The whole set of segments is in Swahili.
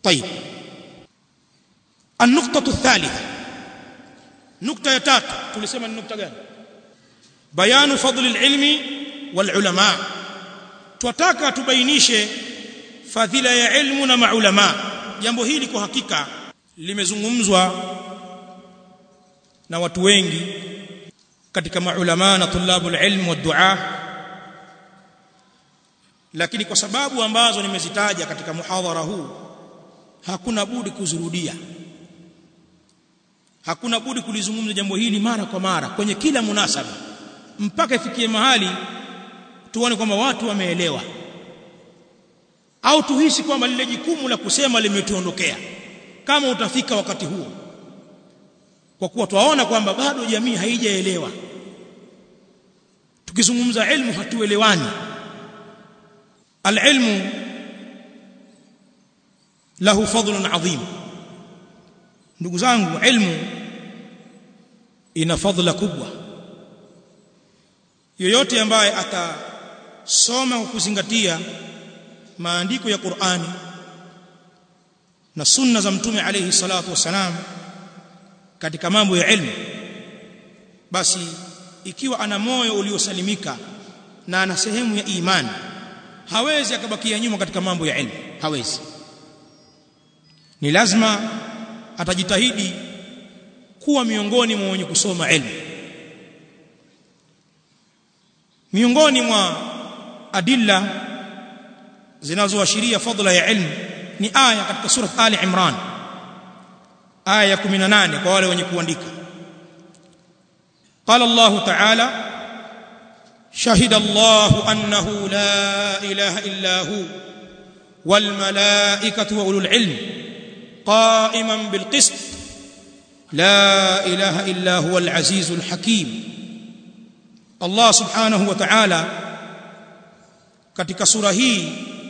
طيب النقطة الثالثة نقطة ya tatu tulisema ni nukta gani bayanu fadli alilmi walulama twataka tubainishe fadhila ya ilmu na maulama jambo hili kwa hakika limezungumzwa na watu wengi katika maulama na tulabul ilm wa dua lakini kwa sababu ambazo nimezitaja katika muhadhara huu hakuna budi kuzurudia hakuna budi kulizungumza jambo hili mara kwa mara kwenye kila munasaba mpaka ifikie mahali tuone kwamba watu wameelewa au tuhisi kwamba lile jukumu la kusema limetuondokea kama utafika wakati huo kwa kuwa twaona kwamba bado jamii haijaelewa tukizungumza ilmu hatuelewani alilmu lahu fadlun adhim ndugu zangu ilmu ina fadhila kubwa yoyote ambaye atasoma kwa kuzingatia maandiko ya Qur'ani na sunna za mtume alayhi salatu wasalam katika mambo ya ilmu basi ikiwa ana moyo uliosalimika na ana sehemu ya imani hawezi akabakia nyuma katika mambo ya ilmu hawezi ni lazima atajitahidi kuwa miongoni mwa wenye kusoma ilmu miongoni mwa adilla zinazoashiria fadla ya ilmu ni aya katika sura Ali Imran aya ya 18 kwa wale wenye kuandika قال الله تعالى شهد الله أنه لا إله إلا هو والملائكة وأولو العلم قائما بالقسط لا إله إلا هو العزيز الحكيم الله سبحانه وتعالى katika sura hii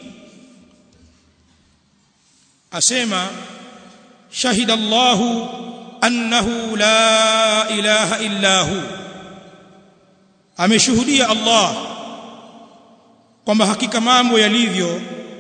asema shahida Allah annahu la ilaha illa hu ameshuhudia Allah kwamba hakika mambo yalivyo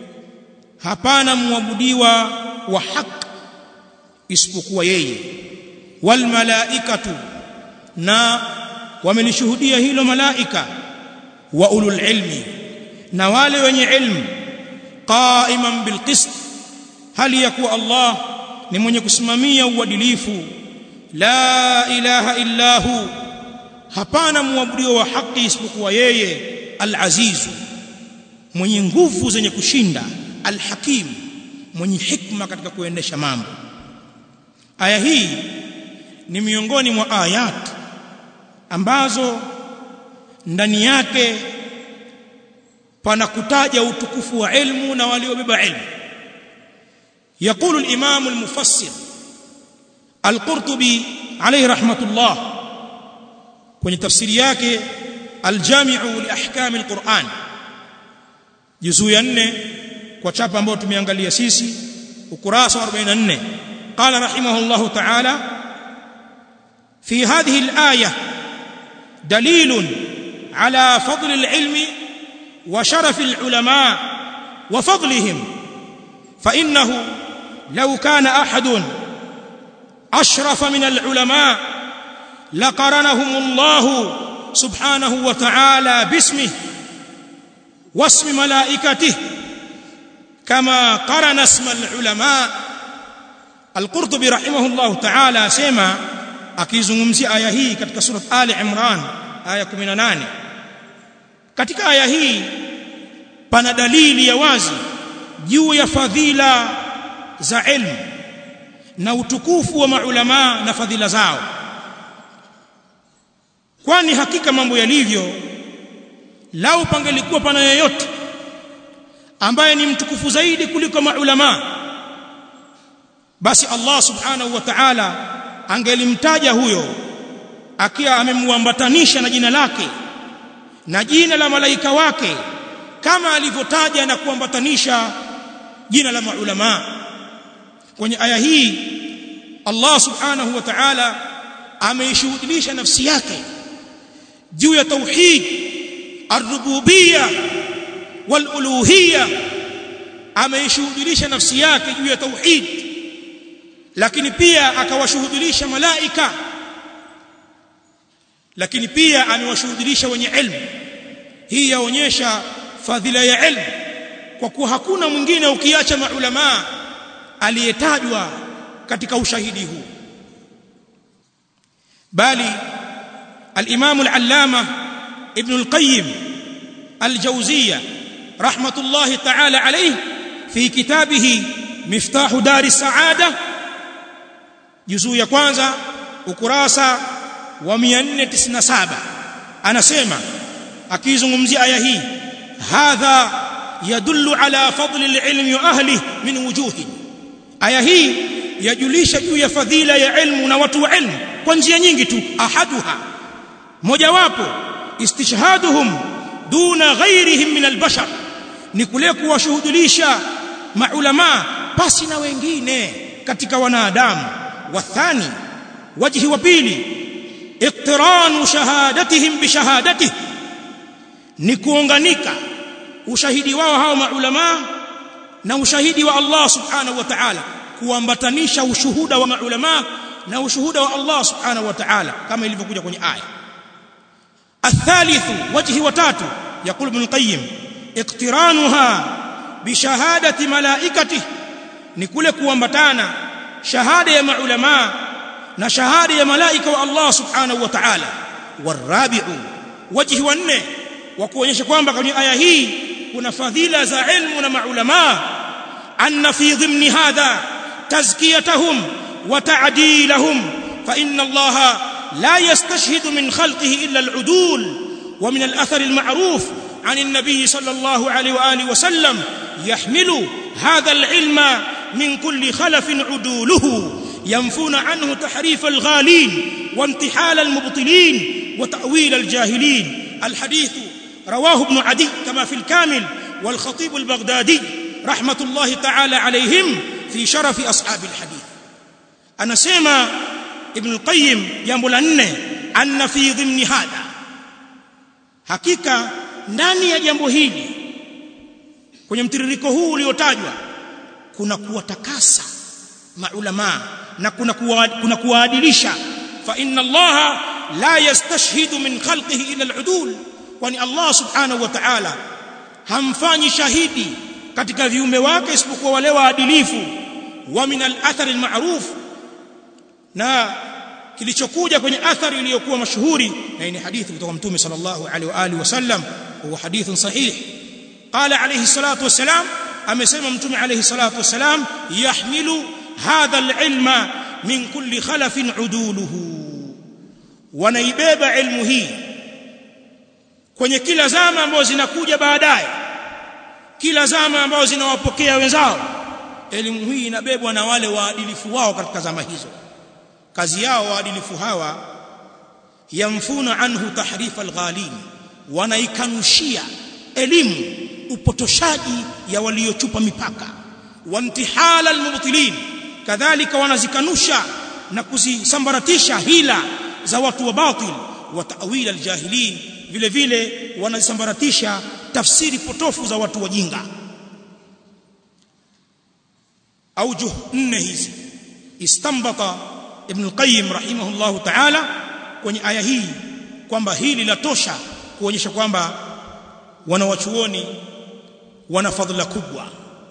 hapana muabudiwa wa haki isipokuwa yeye wal malaikatu na wamelishuhudia hilo malaika wa ulul ilmi na wale wenye ilmu qaiman bil qist hali ya kuwa Allah ni mwenye kusimamia uadilifu la ilaha illa hu hapana muabudiwa wa haki isipokuwa yeye al-azizu mwenye nguvu zenye kushinda al-hakim mwenye hikma katika kuendesha mambo aya hii ni miongoni mwa ayat ambazo ndani yake pana kutaja utukufu wa ilmu na waliobeba ilmu يقول الإمام المفسر القرطبي عليه رحمة الله kwenye tafsiri yake aljami'u li ahkam alquran juzuu ya 4 kwa chapa ambayo tumeangalia sisi ukurasa wa 44 qala rahimahullah ta'ala fi hadhihi alaya dalil ala fadl alilm wa sharaf alulama wa fadlihim fa innahu law kana ahadun ashrafa min alulama لقرنهم الله سبحانه وتعالى باسمه واسم ملائكته كما قرن اسم العلماء القرطبي رحمه الله تعالى سما akizungumzia aya hii katika sura Ali Imran aya 18 katika aya hii pana dalili ya wazi juu ya fadhila za ilmu na utukufu wa maulama na fadhila zao kwani hakika mambo yalivyo lau pangelikuwa pana yeyote ambaye ni mtukufu zaidi kuliko maulama basi Allah subhanahu wa ta'ala angelimtaja huyo akiwa amemwambatanisha na jina lake na jina la malaika wake kama alivyotaja na kuambatanisha jina la maulama kwenye aya hii Allah subhanahu wa ta'ala ameishuhudilisha nafsi yake juu ya tauhid ar-rububiyya wal-uluhiyya ameishuhudilisha nafsi yake juu ya tauhid lakini pia akawashuhudilisha malaika lakini pia amewashuhudilisha wenye ilmu hii yaonyesha fadhila ya ilmu kwa kuwa hakuna mwingine ukiacha maulama aliyetajwa katika ushahidi huu bali al-Imam al-Allama Ibn al-Qayyim al-Jawziyya rahmatullahi ta'ala alayhi fi kitabihi Miftahu Dar as-Sa'ada juzuu ya kwanza ukurasa wa 497 anasema akizungumzia aya hii hadha yadullu ala fadli al-ilmi wa ahlihi min wujuhi aya hii yajulisha juu ya fadhila ya ilmu na watu wa ilmu kwa njia nyingi tu ahaduha mojawapo istishhaduhum duna ghairihim min albashar ni kule kuwashuhudilisha maulama pasi na wengine katika wanadamu wathani wajhi wa pili iqtiranu shahadatihim bishahadatihi ni kuunganika ushahidi wao hao maulama na ushahidi wa Allah subhanahu wa ta'ala kuambatanisha ushuhuda wa maulama na ushuhuda wa Allah subhanahu wa ta'ala kama ilivyokuja kwenye aya الثالث وجه وتاتو يقول ابن القيم اقترانها بشهاده ملائكته ni kule kuambatana shahada ya maulama na shahada ya malaika wa Allah subhanahu wa ta'ala warabi'u wajhi wa nne wa kuonyesha kwamba kwenye aya hii kuna fadhila za ilmu na maulama anna fi dhimni hadha tazkiyatahum wa ta'dilahum fa inna Allah لا يستشهد من خلقه إلا العدول ومن الأثر المعروف عن النبي صلى الله عليه وآله وسلم يحمل هذا العلم من كل خلف عدوله ينفون عنه تحريف الغالين وانتحال المبطلين وتأويل الجاهلين الحديث رواه ابن عدي كما في الكامل والخطيب البغدادي رحمة الله تعالى عليهم في شرف أصحاب الحديث أنا سيما ibn al-qayyim jambo la nne anna fi dhimni hadha hakika ndani ya jambo hili kwenye mtiririko huu uliotajwa kuna kuwatakasa maulama na kuna kuwa, kuna kuwaadilisha fa inna allaha la yastashhidu min khalqihi ila al-udul kwani allah subhanahu wa ta'ala hamfanyi shahidi katika viumbe wake isipokuwa wale waadilifu wa min al-athar al-ma'ruf na kilichokuja kwenye athari iliyokuwa mashuhuri na ni hadithi kutoka mtume sallallahu alaihi wa alihi wasallam huwa hadithun sahih qala alayhi salatu wassalam amesema mtume alayhi salatu wassalam yahmilu hadha alilma min kulli khalafin uduluhu wanaibeba ilmu hii kwenye kila zama ambazo zinakuja baadaye kila zama ambazo zinawapokea wenzao elimu hii inabebwa na wale waadilifu wao katika zama hizo kazi yao waadilifu hawa yamfuna anhu tahrifa alghalin wanaikanushia elimu upotoshaji ya waliochupa mipaka wantihala almubtilin kadhalika wanazikanusha na kuzisambaratisha hila za watu wa batil wa ta'wil aljahilin vile vile wanazisambaratisha tafsiri potofu za watu wajinga aujuh nne hizi istambata Ibn al-Qayyim rahimahullahu ta'ala kwenye aya hii kwamba hili latosha kuonyesha kwamba wanawachuoni wana fadhila kubwa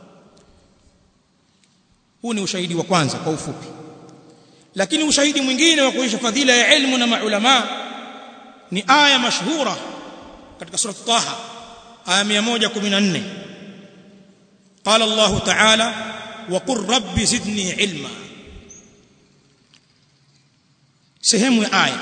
huu ni ushahidi wa kwanza kwa ufupi lakini ushahidi mwingine wa kuonyesha fadhila ya ilmu na maulama ni aya mashhura katika sura Taha aya 114 قال الله تعالى وقل رب زدني علما sehemu ya aya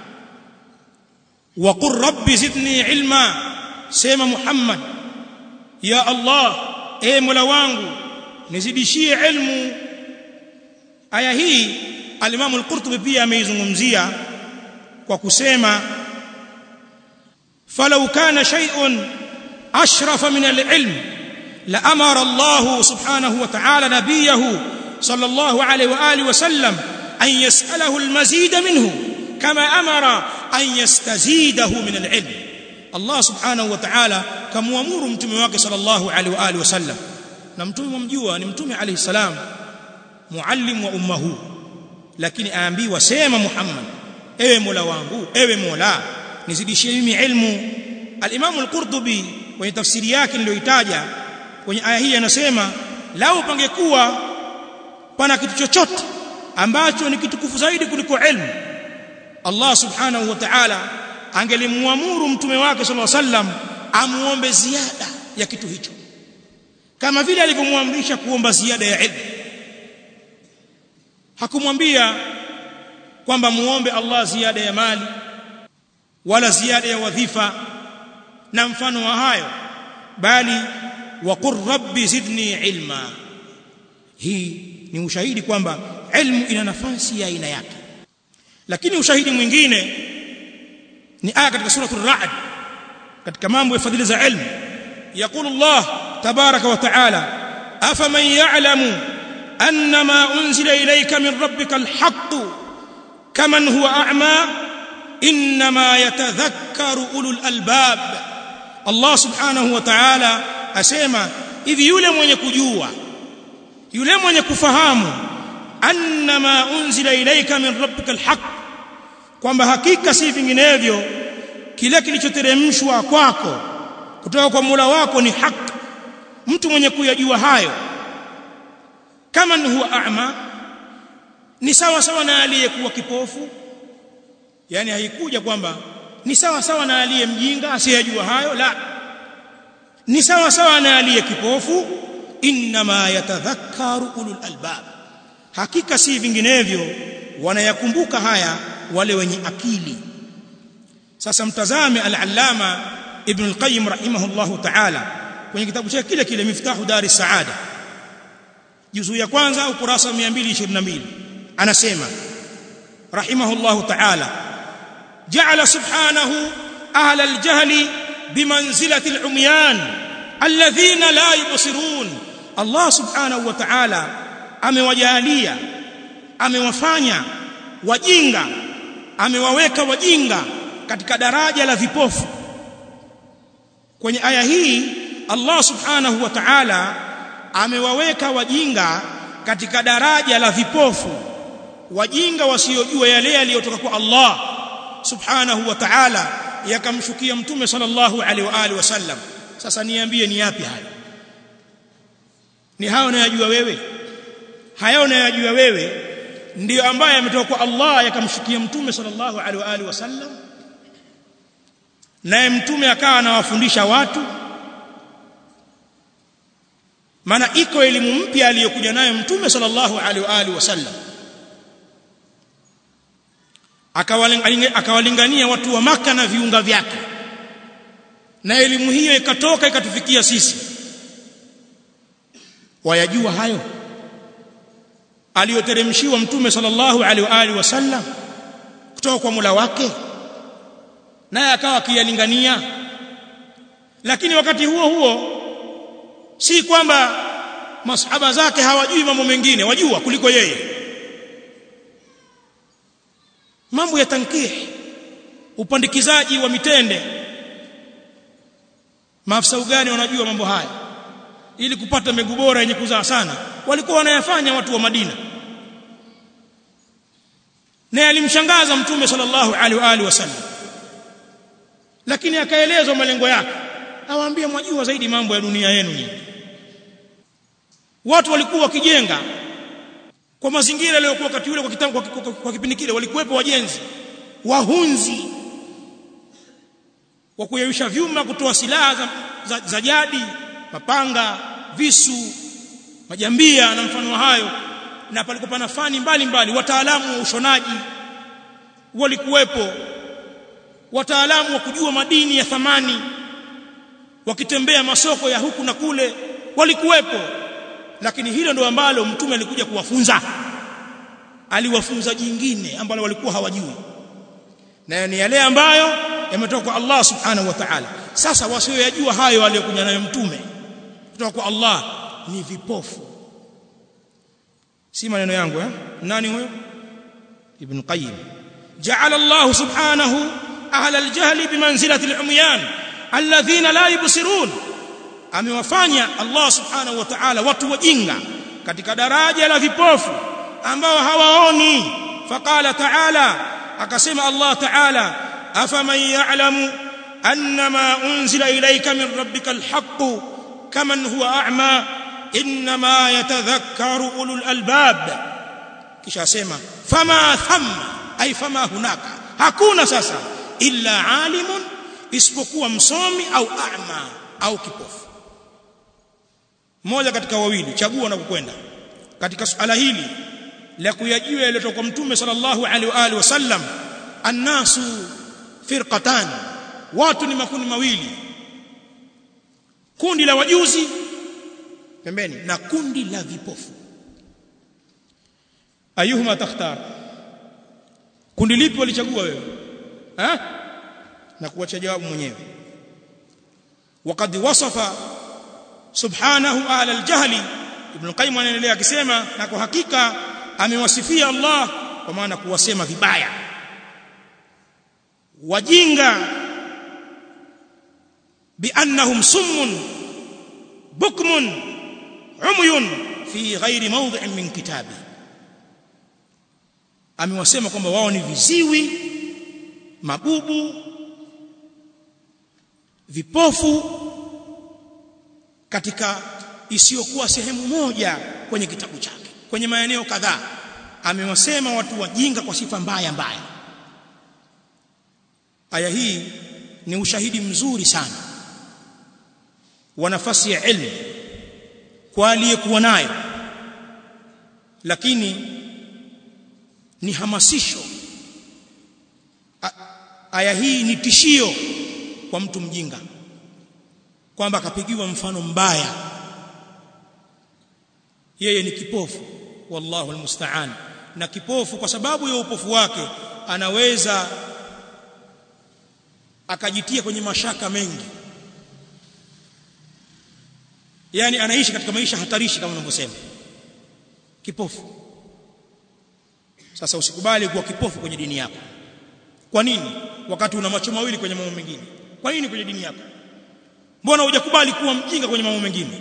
wa qur rabbi zidni ilma sema muhammad ya allah e mola wangu nizidishie ilmu aya hii al-imam al-qurtubi pia ameizungumzia kwa kusema falau kana shay'un ashrafa min al-ilm la amara allah subhanahu wa ta'ala nabiyahu sallallahu alayhi wa alihi wa sallam أن يسأله المزيد منه كما أمر أن يستزيده من العلم الله سبحانه وتعالى كم أمور متمواك صلى الله عليه وآله وسلم na mtume mwamjua ni mtume alayhi salam muallim wa ummahu lakini aambiwa sema Muhammad ewe Mola wangu ewe Mola nizidishie mimi ilmu al-Imam al-Qurtubi kwenye tafsiri yake niliyoitaja kwenye aya hii anasema lau pangekuwa pana kitu chochote ambacho ni kitukufu zaidi kuliko ilmu Allah subhanahu wa ta'ala angelimwamuru mtume wake sallallahu alaihi wasallam amuombe ziada ya kitu hicho kama vile alivyomwamrisha kuomba ziada ya ilmu hakumwambia kwamba muombe Allah ziada ya mali wala ziada ya wadhifa na mfano wa hayo bali waqur rabbi zidni ilma hii ni ushahidi kwamba ilmu ina nafasi ya aina yake lakini ushahidi mwingine ni aya katika suratul ra'd katika mambo ya fadhili za ilmu يقول الله تبارك وتعالى أفمن يعلم أن ما أنزل إليك من ربك الحق كمن هو أعمى إنما يتذكر أولو الألباب الله سبحانه وتعالى أسيما إذ يولم ونكجوا يولم ونكفهام أن ما أنزل إليك من ربك الحق kwamba hakika si vinginevyo kile kilichoteremshwa kwako kutoka kwa Mola wako ni haki mtu mwenye kuyajua hayo kama ni huwa a'ma ni sawa sawa na aliyekuwa kipofu yani haikuja kwamba ni sawa sawa na aliye mjinga asiyejua hayo la ni sawa sawa na aliye kipofu inma yatadhakkaru ulul albab hakika si vinginevyo wanayakumbuka haya wale wenye akili sasa mtazame al-allama ibn al-qayyim rahimahullahu ta'ala kwenye kitabu chake kile kile miftahu dari saada juzu ya kwanza ukurasa 222 anasema rahimahullahu ta'ala ja'ala subhanahu ahla al-jahli bimanzilati al-umyan alladhina la yubsirun Allah subhanahu wa ta'ala amewajalia amewafanya wajinga amewaweka wajinga katika daraja la vipofu kwenye aya hii Allah subhanahu wa ta'ala amewaweka wajinga katika daraja la vipofu wajinga wasiojua yale yaliyotoka kwa Allah subhanahu wa ta'ala yakamshukia mtume sallallahu alaihi wa alihi wasallam sasa niambie ni yapi hayo ni hao unayojua wewe hayo unayojua wewe ndiyo ambaye ametoka kwa Allah yakamshukia mtume sallallahu alaihi wa alihi wasallam naye mtume akawa anawafundisha watu maana iko elimu mpya aliyokuja nayo mtume sallallahu alaihi wa alihi wasallam akawalingania watu wa maka na viunga vyake na elimu hiyo ikatoka ikatufikia sisi wayajua hayo aliyoteremshiwa mtume sallallahu alaihi wa alihi wasallam kutoka kwa Mola wake naye akawa akiyalingania lakini wakati huo huo si kwamba masahaba zake hawajui mambo mengine wajua kuliko yeye mambo ya tankih upandikizaji wa mitende maafisa ugani wanajua mambo haya ili kupata mbegu bora yenye kuzaa sana walikuwa wanayafanya watu wa Madina na alimshangaza mtume sallallahu alaihi wa alihi wasallam lakini akaelezwa malengo yake awaambia mwajua zaidi mambo ya dunia yenu nyinyi watu walikuwa wakijenga kwa mazingira yaliyokuwa wakati ule kwa kitambo kwa, kwa, kwa, kwa kipindi kile walikuwepo wajenzi wahunzi wa kuyeyusha vyuma kutoa silaha za, za, za jadi mapanga visu majambia na mfano hayo na palikuwa pana fani mbalimbali wataalamu wa ushonaji walikuwepo wataalamu wa kujua madini ya thamani wakitembea masoko ya huku na kule walikuwepo lakini hilo ndio ambalo mtume alikuja kuwafunza aliwafunza jingine ambalo walikuwa hawajui na ni yale ambayo yametoka kwa Allah subhanahu wa ta'ala sasa wasioyajua hayo aliyokuja nayo mtume kutoka kwa Allah ni vipofu si maneno yangu eh nani huyo ibn qayyim ja'ala Allah subhanahu ahla al-jahl bimanzilati al-umyan alladhina la yubsirun amewafanya Allah subhanahu wa ta'ala watu wajinga katika daraja la vipofu ambao hawaoni faqala ta'ala akasema Allah ta'ala afaman ya'lamu annama unzila ilayka min rabbikal haqq kaman huwa a'ma inma yatadhakkaru ulul albab kisha asema fama thamma ay fama hunaka hakuna sasa illa alimun isipokuwa msomi au a'ma au kipofu mmoja katika wawili chagua na kukwenda katika suala hili la kuyajua yaliyotoka kwa mtume sallallahu alaihi wa alihi wasallam annasu firqatan watu ni makundi mawili kundi la wajuzi pembeni na kundi la vipofu ayuhuma takhtar kundi lipi walichagua wewe eh na kuacha jawabu mwenyewe وقد وصف سبحانه اهل الجهل ابن القيم anaendelea akisema na kwa hakika amewasifia Allah kwa maana kuwasema vibaya wajinga biannahum summun bukmun umyun fi ghairi mawdhi'in min kitabi amewasema kwamba wao ni viziwi mabubu vipofu katika isiyokuwa sehemu moja kwenye kitabu chake kwenye maeneo kadhaa amewasema watu wajinga kwa sifa mbaya mbaya aya hii ni ushahidi mzuri sana wa nafasi ya ilmu kwa aliyekuwa nayo lakini ni hamasisho aya hii ni tishio kwa mtu mjinga kwamba akapigiwa mfano mbaya yeye ni kipofu wallahu almusta'an na kipofu kwa sababu ya upofu wake anaweza akajitia kwenye mashaka mengi yani anaishi katika maisha hatarishi kama unavyosema kipofu sasa usikubali kuwa kipofu kwenye dini yako kwa nini wakati una macho mawili kwenye mambo mengine kwa nini kwenye dini yako mbona hujakubali kuwa mjinga kwenye mambo mengine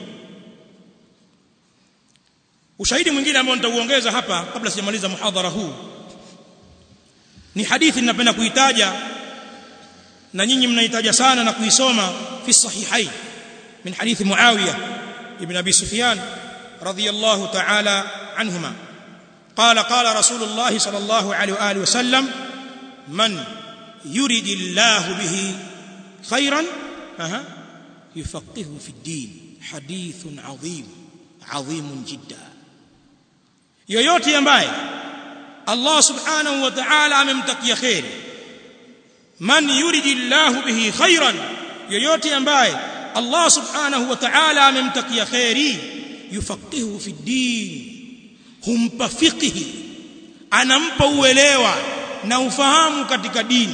ushahidi mwingine ambao nitauongeza hapa kabla sijamaliza muhadhara huu ni hadithi ninapenda kuitaja na nyinyi mnaitaja sana na kuisoma fi sahihain min hadithi muawiya ibn abi sufyan radiyallahu ta'ala anhuma قال قال رسول الله صلى الله عليه واله وسلم من يريد الله به خيرا أها يفقهه في الدين حديث عظيم عظيم جدا yoyote ambaye Allah subhanahu wa ta'ala amemtakia khair man yuridillahu bihi khairan yoyote ambaye Allah subhanahu wa ta'ala amemtakia khairi yufaqihu fi din humpa fiqhi anampa uelewa na ufahamu katika dini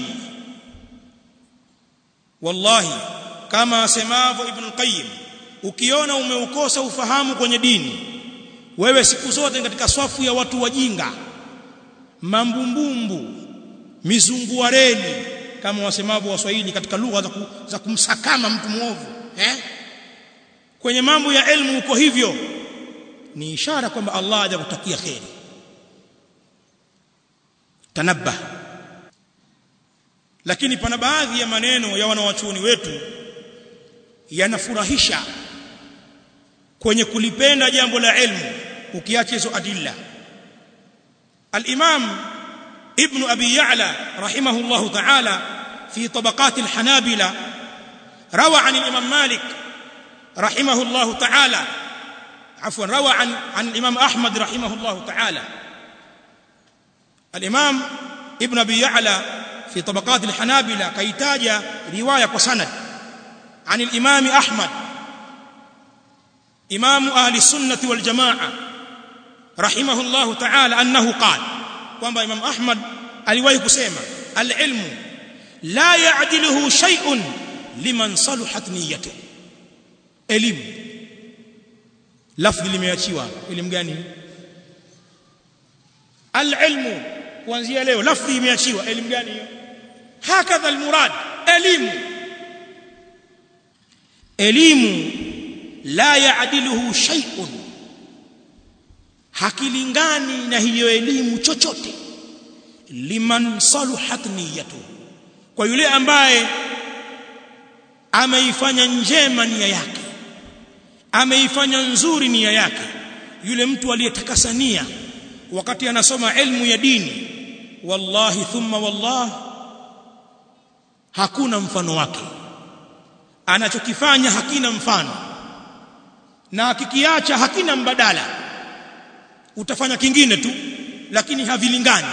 wallahi kama asemavyo ibn qayyim ukiona umeukosa ufahamu kwenye dini wewe siku zote katika swafu ya watu wajinga mambumbumbu mizunguareni kama wasemavyo waswahili katika lugha za, ku, za kumsakama mtu muovu eh kwenye mambo ya elimu uko hivyo ni ishara kwamba Allah hajakutakia kheri tanabba lakini pana baadhi ya maneno ya wanawachuoni wetu yanafurahisha kwenye kulipenda jambo la ilmu ukiacha hizo adilla al-imam ibn abi ya'la rahimahullah ta'ala fi tabaqat al-hanabila روى عن الامام مالك رحمه الله تعالى عفوا روى عن عن الامام احمد رحمه الله تعالى الامام ابن ابي يعلى في طبقات الحنابلة كيتاج روايه وسند عن الامام احمد امام اهل السنه والجماعه رحمه الله تعالى انه قال kwamba imam ahmad aliwahi kusema al-ilmu la ya'diluhu shay'un liman saluhat niyyatuhu elimu lafzi limeachiwa elimu gani al-ilmu kuanzia leo lafzi imeachiwa elimu gani hiyo hakadha al-murad elimu elimu la yaadiluhu shay'un hakilingani na hiyo elimu chochote liman saluhat niyatuhu kwa yule ambaye ameifanya njema nia yake ameifanya nzuri nia yake yule mtu aliyetakasa nia wakati anasoma elimu ya dini wallahi thumma wallah hakuna mfano wake anachokifanya hakina mfano na akikiacha hakina mbadala utafanya kingine tu lakini havilingani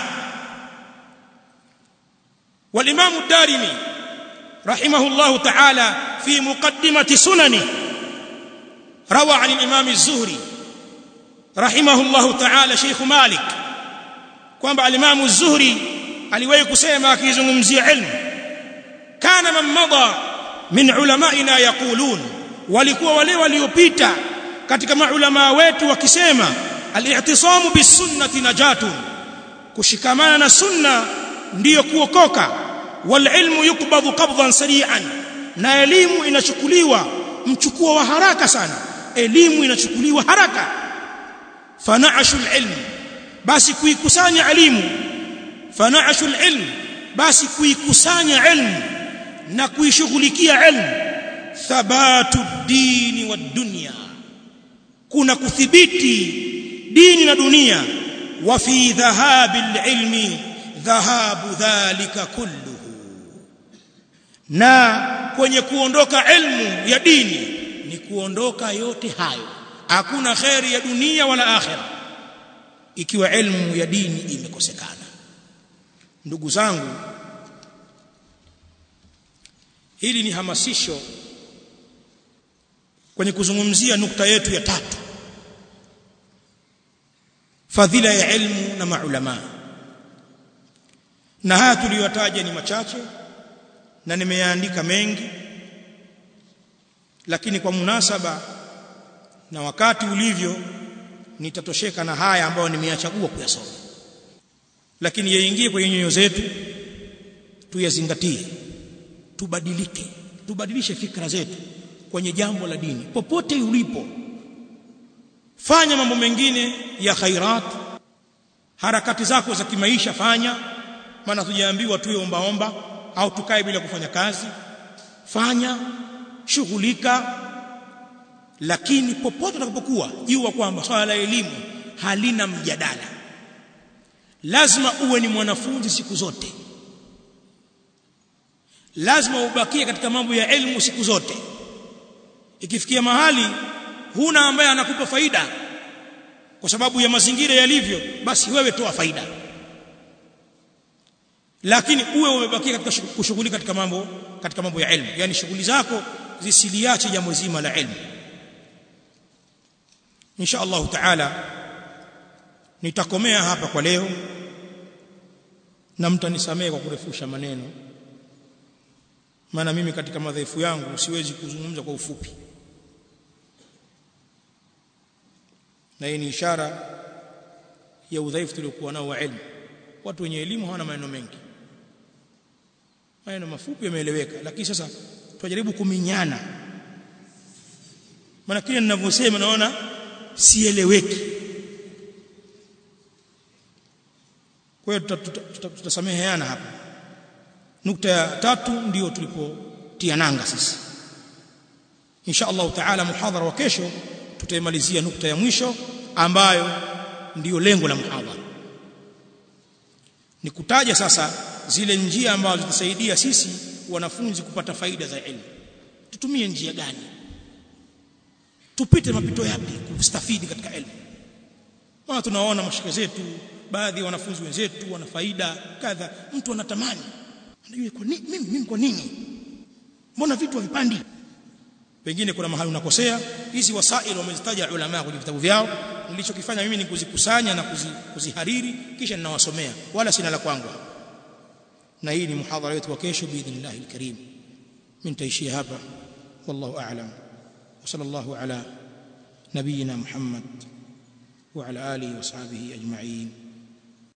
والامام الدارمي رحمه الله تعالى في مقدمه سننه روى عن الامام الزهري رحمه الله تعالى شيخ مالك kwamba al-Imam az-Zuhri aliwahi kusema akizungumzia ilmu kana man madha min ulamaina yaqulun walikuwa wale waliopita katika maulama wetu wakisema al-i'tisamu bis-sunnati najatun kushikamana na sunna ndiyo kuokoka wal ilmu yukbadhu qabdan sari'an na elimu inachukuliwa mchukuo wa haraka sana elimu inachukuliwa haraka fana'ashu al-ilm basi kuikusanya elimu fana'ashu al-ilm basi kuikusanya ilmu na kuishughulikia ilmu thabatu dini wa dunya kuna kuthibiti dini na dunia wa fi dhahabi al-ilmi dhahabu dhalika kulluhu na kwenye kuondoka ilmu ya dini ni kuondoka yote hayo hakuna khairi ya dunia wala akhira ikiwa ilmu ya dini imekosekana ndugu zangu hili ni hamasisho kwenye kuzungumzia nukta yetu ya tatu fadhila ya ilmu na maulama na haya tuliyotaja ni machache na nimeyaandika mengi lakini kwa munasaba na wakati ulivyo nitatosheka na haya ambayo nimeyachagua kuyasoma lakini yaingie kwenye nyoyo zetu tuyazingatie tubadilike tubadilishe fikra zetu kwenye jambo la dini popote ulipo fanya mambo mengine ya khairat harakati zako za kimaisha fanya maana tujaambiwa tuwe ombaomba au tukae bila kufanya kazi fanya shughulika lakini popote utakapokuwa jua kwamba swala la elimu halina mjadala lazima uwe ni mwanafunzi siku zote lazima ubakie katika mambo ya elimu siku zote ikifikia mahali huna ambaye anakupa faida kwa sababu ya mazingira yalivyo basi wewe toa faida lakini uwe umebakia katika kushughulika katika mambo katika mambo ya elimu yani shughuli zako zisiliache jambo zima la elimu insha Allah taala nitakomea hapa kwa leo na mtanisamehe kwa kurefusha maneno maana mimi katika madhaifu yangu siwezi kuzungumza kwa ufupi na hii ni ishara ya udhaifu tuliokuwa nao wa elimu watu wenye elimu hawana maneno mengi maneno mafupi yameeleweka lakini sasa tujaribu kuminyana maana kile ninavyosema naona sieleweki kwa hiyo tutasameheana hapa nukta ya tatu ndiyo tulipotia nanga sisi insha Allah taala muhadhara wa kesho tutaimalizia nukta ya mwisho ambayo ndiyo lengo la muhadhara ni kutaja sasa zile njia ambazo zitasaidia sisi wanafunzi kupata faida za elimu tutumie njia gani tupite mapito yapi kustafidi katika elimu maana tunaona mashika zetu baadhi ya wanafunzi wenzetu wana faida kadha mtu anatamani anajua kwa nini mimi mimi kwa nini mbona vitu havipandi pengine kuna mahali unakosea hizi wasaili wamezitaja ulama kwenye vitabu vyao nilichokifanya mimi ni kuzikusanya na kuzi, kuzihariri kisha ninawasomea wala sina la kwangu na hii ni muhadhara wetu wa kesho biidhnillah alkarim mimi nitaishia hapa wallahu a'lam wa sallallahu ala nabiyyina muhammad wa ala alihi wa sahbihi ajma'in